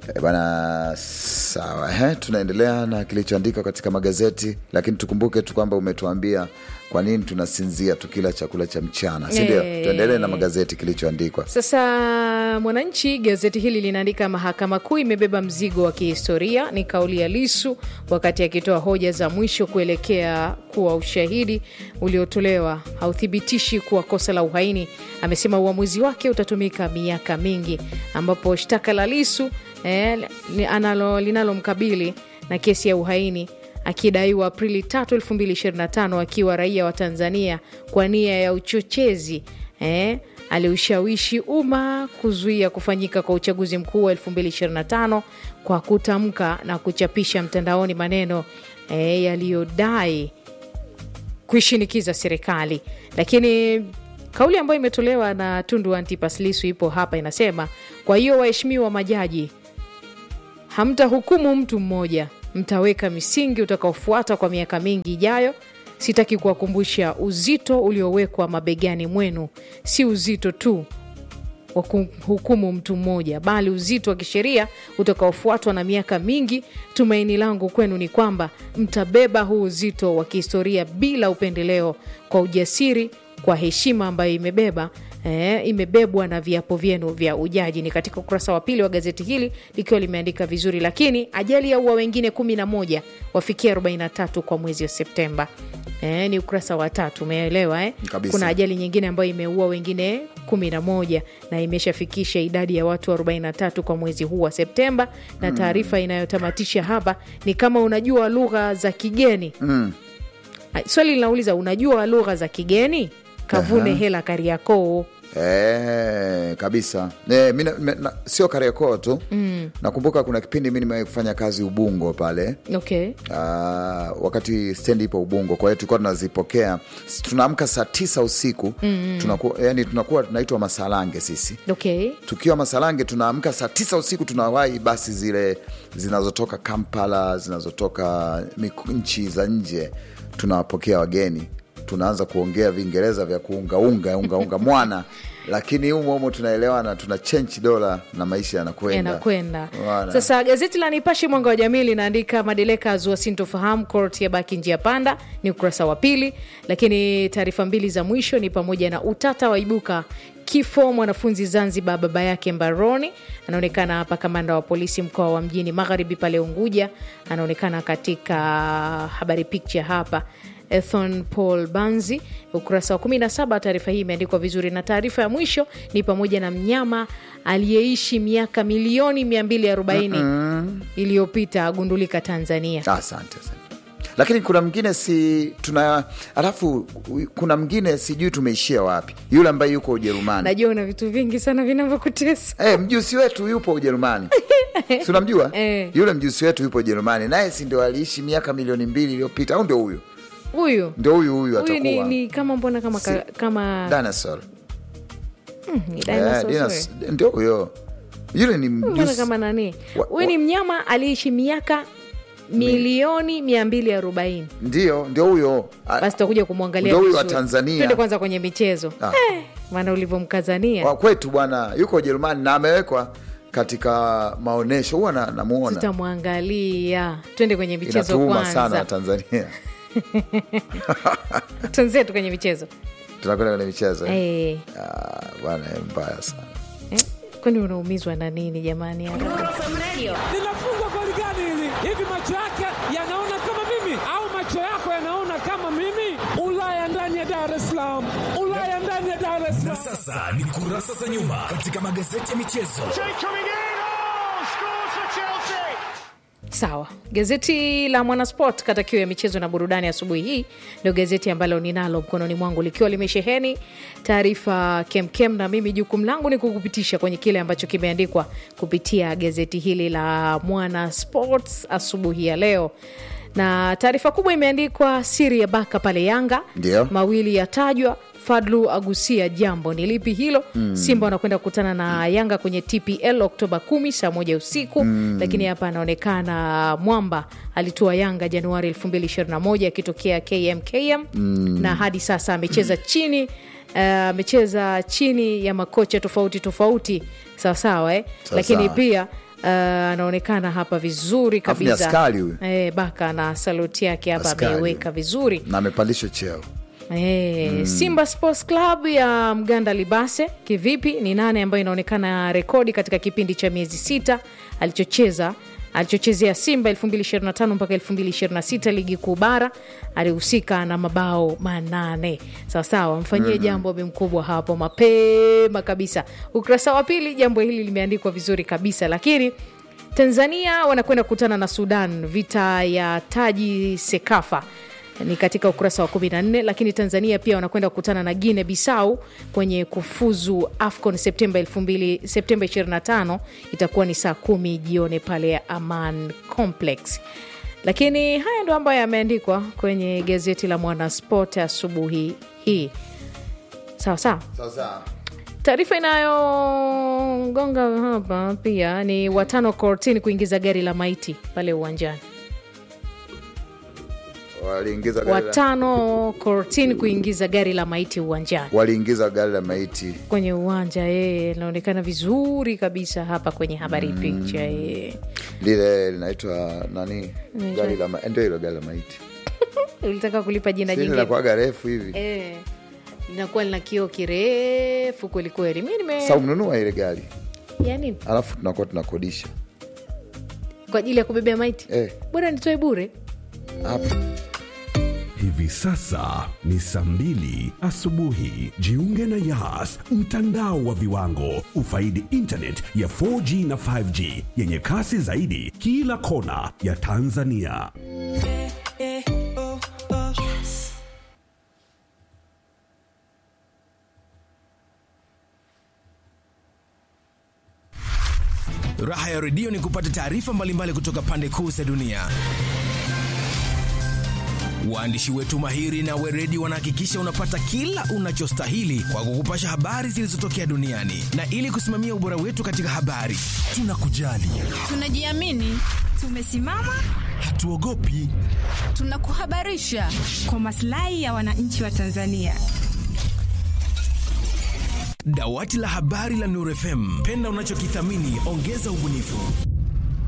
E bana, sawa eh, tunaendelea na kilichoandikwa katika magazeti, lakini tukumbuke tu kwamba umetuambia kwa nini tunasinzia tukila chakula cha mchana, si ndio? Eh. Tuendelee na magazeti kilichoandikwa. Sasa Mwananchi, gazeti hili linaandika mahakama kuu imebeba mzigo wa kihistoria, ni kauli ya Lisu wakati akitoa hoja za mwisho kuelekea kuwa ushahidi uliotolewa hauthibitishi kuwa kosa la uhaini. Amesema uamuzi wake utatumika miaka mingi, ambapo shtaka la Lisu eh, li- analo- linalomkabili na kesi ya uhaini akidaiwa Aprili 3, 2025 akiwa raia wa Tanzania kwa nia ya uchochezi eh, aliushawishi umma kuzuia kufanyika kwa uchaguzi mkuu wa 2025 kwa kutamka na kuchapisha mtandaoni maneno eh, yaliyodai kuishinikiza serikali. Lakini kauli ambayo imetolewa na Tundu Antipas Lissu ipo hapa, inasema: kwa hiyo waheshimiwa majaji, hamtahukumu mtu mmoja, mtaweka misingi utakaofuata kwa miaka mingi ijayo. Sitaki kuwakumbusha uzito uliowekwa mabegani mwenu, si uzito tu wa kuhukumu mtu mmoja, bali uzito wa kisheria utakaofuatwa na miaka mingi. Tumaini langu kwenu ni kwamba mtabeba huu uzito wa kihistoria bila upendeleo, kwa ujasiri, kwa heshima ambayo imebeba eh, imebebwa na viapo vyenu vya ujaji. Ni katika ukurasa wa pili wa gazeti hili likiwa limeandika vizuri. Lakini ajali ya ua wengine 11 wafikia 43 kwa mwezi wa Septemba. Eh, ni ukurasa wa tatu, umeelewa eh? Kabisa. Kuna ajali nyingine ambayo imeua wengine 11 na imeshafikisha idadi ya watu 43 kwa mwezi huu wa Septemba. Na taarifa inayotamatisha hapa ni kama unajua lugha za kigeni Mm. Ah, swali linauliza unajua lugha za kigeni? Kavune Aha. hela Kariakoo. Eh, kabisa eh, mi na- me- na- sio Kariakoo tu Mm. nakumbuka kuna kipindi mi nimewahi kufanya kazi Ubungo pale Okay. Ah, wakati stendi ipo Ubungo, kwa hiyo tulikuwa tunazipokea, s- tunaamka saa tisa usiku tunakuwa, yani tunakuwa tunaitwa masalange sisi Okay. tukiwa Masalange tunaamka saa tisa usiku, tunawahi basi zile zinazotoka Kampala, zinazotoka miku- nchi za nje, tunawapokea wageni, tunaanza kuongea Viingereza vya kuungaunga ungaunga mwana, lakini humo humo tunaelewana, tuna chenchi dola na maisha yanakwenda yanakwenda Bwana. sasa. Gazeti la Nipashe mwanga wa jamii linaandika madeleka azua sintofahamu, kort ya baki njia panda, ni ukurasa wa pili. Lakini taarifa mbili za mwisho ni pamoja na utata waibuka kifo mwanafunzi Zanzibar, baba yake mbaroni. Anaonekana hapa kamanda wa polisi mkoa wa mjini magharibi pale Unguja, anaonekana katika habari picture hapa Ethon Paul Banzi, ukurasa wa 17. Taarifa hii imeandikwa vizuri, na taarifa ya mwisho ni pamoja na mnyama aliyeishi miaka milioni 240 iliyopita agundulika Tanzania. Asante, asante. Lakini kuna mwingine si tuna, alafu kuna mwingine sijui tumeishia wapi, yule ambaye yuko Ujerumani. Najua una vitu vingi sana vinavyokutesa. Eh, mjusi wetu yupo Ujerumani, si unamjua Eh. yule mjusi wetu yupo Ujerumani, naye si ndio aliishi miaka milioni mbili iliyopita, au ndio huyu? Huyu Ndio huyu huyu huyu ni, atakuwa ni kama mbona kama, ka, kama dinosaur. ni Eh, dinosaur, dinos- sorry. ndio huyo, yule ni mbona mjusi. kama nani? Wa- Huyu ni mnyama aliyeishi miaka milioni 240. Ndio, ndio huyo. A- Basi tutakuja kumwangalia Ndio huyu wa vizuri. Tanzania. Twende kwanza kwenye michezo Ah. eh, maana ulivyomkazania wa kwetu bwana, yuko Ujerumani na amewekwa katika maonyesho, huwa na- namuona, tutamwangalia. Twende kwenye michezo inatuuma sana kwanza, Tanzania. twenzetu kwenye michezo Tunakwenda kwenye michezo eh? eh. Ah, bwana, eh, mbaya sana. Eh, kwani unaumizwa na nini jamani? linafungwa goli gani hili? Hivi macho yake yanaona kama mimi au macho yako yanaona kama mimi? Ulaya ndani ya Dar es Salaam, Ulaya ndani ya Dar es Na Salaam. sasa ni kurasa za nyuma katika magazeti ya michezo. Sawa, gazeti la Mwanasport kata kiu ya michezo na burudani asubuhi hii ndio gazeti ambalo ninalo mkononi mwangu likiwa limesheheni taarifa kemkem, na mimi jukumu langu ni kukupitisha kwenye kile ambacho kimeandikwa kupitia gazeti hili la Mwanasport asubuhi ya leo na taarifa kubwa imeandikwa siri ya baka pale Yanga, Ndio. mawili yatajwa. Fadlu agusia jambo ni lipi hilo? Simba wanakwenda kukutana na Yanga kwenye TPL Oktoba kumi saa moja usiku. Lakini hapa anaonekana Mwamba alitua Yanga Januari 2021 akitokea KMKM na hadi sasa amecheza chini eh, amecheza chini ya makocha tofauti tofauti sawasawa eh? Sawa Lakini sawa. pia Uh, anaonekana hapa vizuri Alafu ni kabisa askari huyu. eh, baka na saluti yake hapa Askari ameiweka vizuri na amepandishwa cheo Eh, Simba Sports Club ya Mganda Libase kivipi? Ni nane ambayo inaonekana rekodi katika kipindi cha miezi sita alichocheza alichochezea Simba 2025 mpaka 2026 ligi kuu bara, alihusika na mabao manane. Sawasawa, mfanyie jambo bi mkubwa hapo mapema kabisa. Ukurasa wa pili, jambo hili limeandikwa vizuri kabisa, lakini Tanzania wanakwenda kukutana na Sudan, vita ya taji Sekafa ni katika ukurasa wa 14 lakini tanzania pia wanakwenda kukutana na guine bissau kwenye kufuzu afcon septemba 2000 septemba 25 itakuwa ni saa kumi jioni pale aman complex lakini haya ndo ambayo yameandikwa kwenye gazeti la mwanasport asubuhi hii sawa sawa sasa taarifa inayogonga hapa pia ni watano kortini kuingiza gari la maiti pale uwanjani waliingiza gari la- watano kortini kuingiza gari la maiti uwanjani waliingiza gari la maiti kwenye uwanja yeye inaonekana vizuri kabisa hapa kwenye habari picha yeye lile linaitwa nani gari la ma- ndio hilo gari la maiti ulitaka kulipa jina si jingine linakuwaga refu hivi Eh, linakuwa lina kioo kirefu kwelikweli mi nime sa umnunua ile gari yani alafu tunakuwa tunakodisha kwa ajili ya kubebea maiti Eh. bora nitoe bure hapo Hivi sasa ni saa mbili asubuhi. Jiunge na Yas, mtandao wa viwango. Ufaidi internet ya 4G na 5G yenye kasi zaidi kila kona ya Tanzania. Raha ya redio ni kupata taarifa mbalimbali kutoka pande kuu za dunia. Waandishi wetu mahiri na weredi wanahakikisha unapata kila unachostahili kwa kukupasha habari zilizotokea duniani, na ili kusimamia ubora wetu katika habari, tunakujali, Tunajiamini, tumesimama, hatuogopi. tunakuhabarisha kwa maslahi ya wananchi wa Tanzania. Dawati la habari la Nuru FM, penda unachokithamini, ongeza ubunifu.